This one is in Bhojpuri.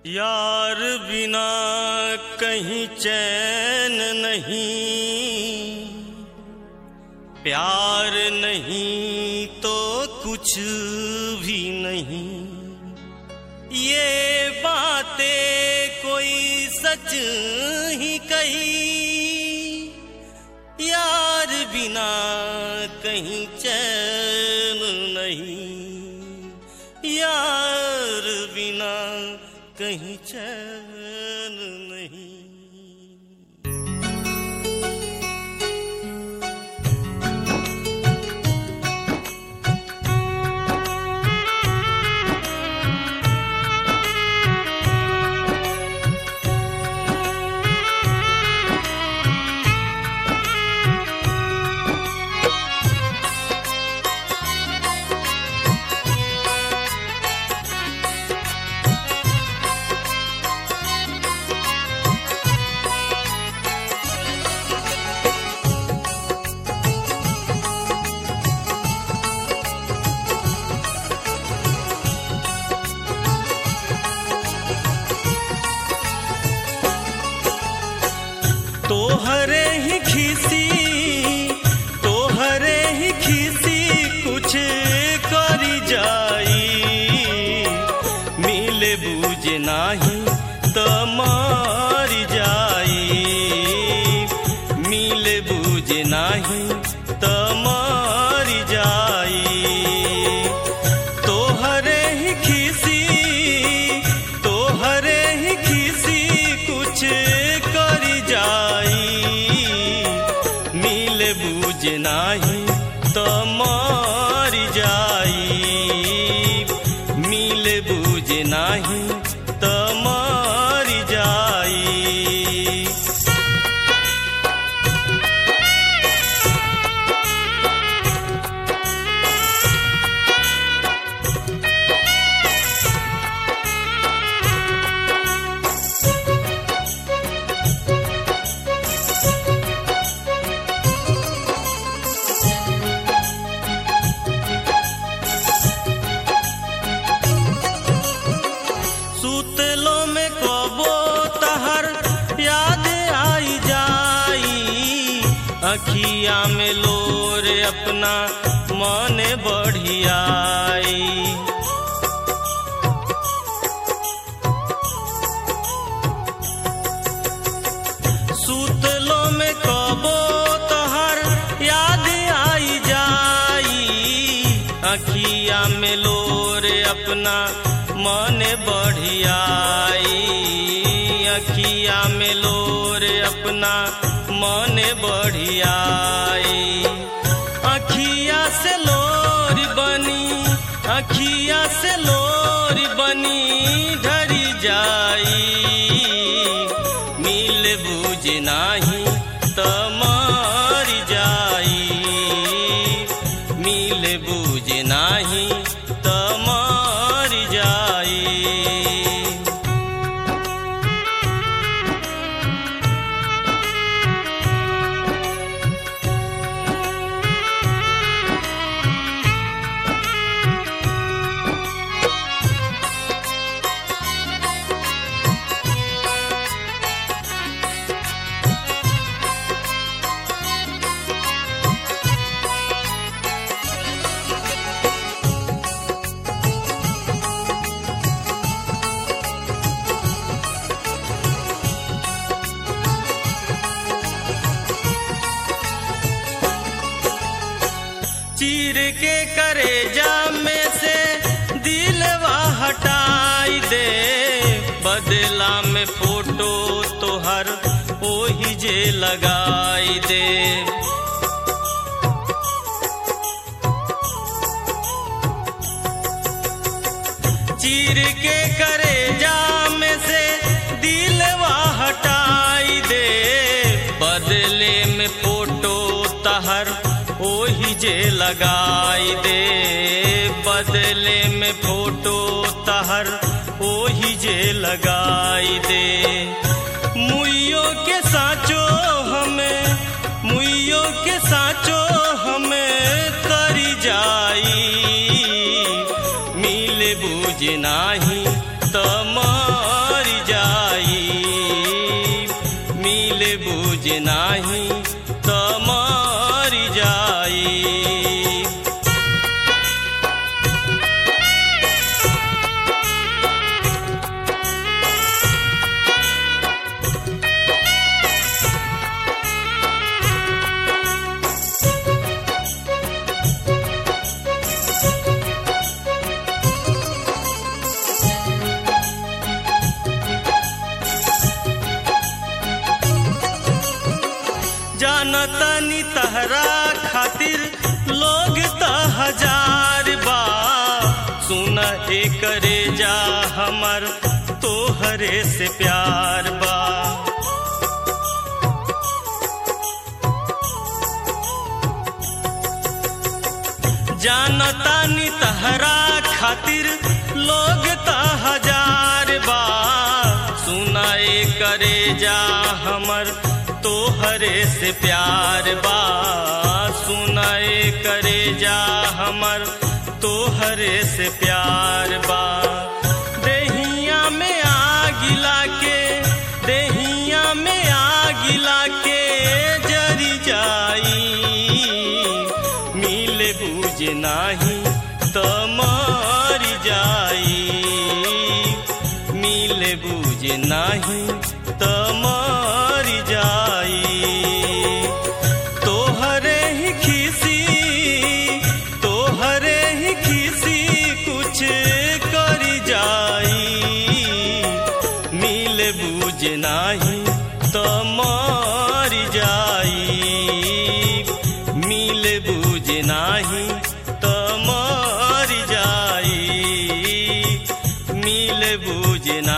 यार बिना कहीं चैन नहीं प्यार नहीं तो कुछ भी नहीं ये बातें कोई सच ही कही यार बिना कहीं चैन नहीं यार बिना कहीं चैन नहीं तोहरे ही खीसी तोहरे ही खीसी कुछ करी जाई मिले बूझे नाही त मर जाई मिले बूझे नाही त मर जाई तोहरे ही खीसी तोहरे ही खीसी कुछ करी जाई मिले बूझ नाही तो मर जाई मिले बूझ नाही तो मर जाई सुतलो में कबो तहर याद आई जाई अखिया में लोर अपना मन बढ़ियाई सुतलो में कबो तहर याद आई जाई अखिया में लोर अपना मन बढ़ियाई अखिया में लोर अपना मन बढ़ियाई अखिया से लोर बनी अखिया से लोर बनी ढरी जाई मिल बूझ नाही त मर जाई मिल बूझ नाही त मर जाई चीर के करेजा में से दिलवा हटाई दे बदला में फोटो तोहर ओही जे लगाई दे चीर के करेजा में से दिलवा हटाई दे बदले में फोटो तहर ओही जे लगाई दे बदले में फोटो तहर ओही जे लगाई दे मुइयो के साचो हमें मुइयो के साचो हमें करी जाई मिल बूझ नाही त मर जानतनी तहरा खातिर लोग त हजार बा सुन एकरे जा हमर तोहरे से प्यार बा जानतानी तहरा खातिर लोग त हजार बा सुनाए करे जा हमर तोहरे से प्यार बा सुनाए करे जा हमर तोहरे से प्यार बा देहिया में आगिला के देहिया में आगिला के जरी जाई मिले बुझ नाही त मर जाई मिले बुझ नाही त मर जाई तोहरे ही खिसी तोहरे ही खिसी कुछ कर जाई मिले बुझ नाही त मर जाई मिले बुझ नाही त मर जाई मिले बुझ नाही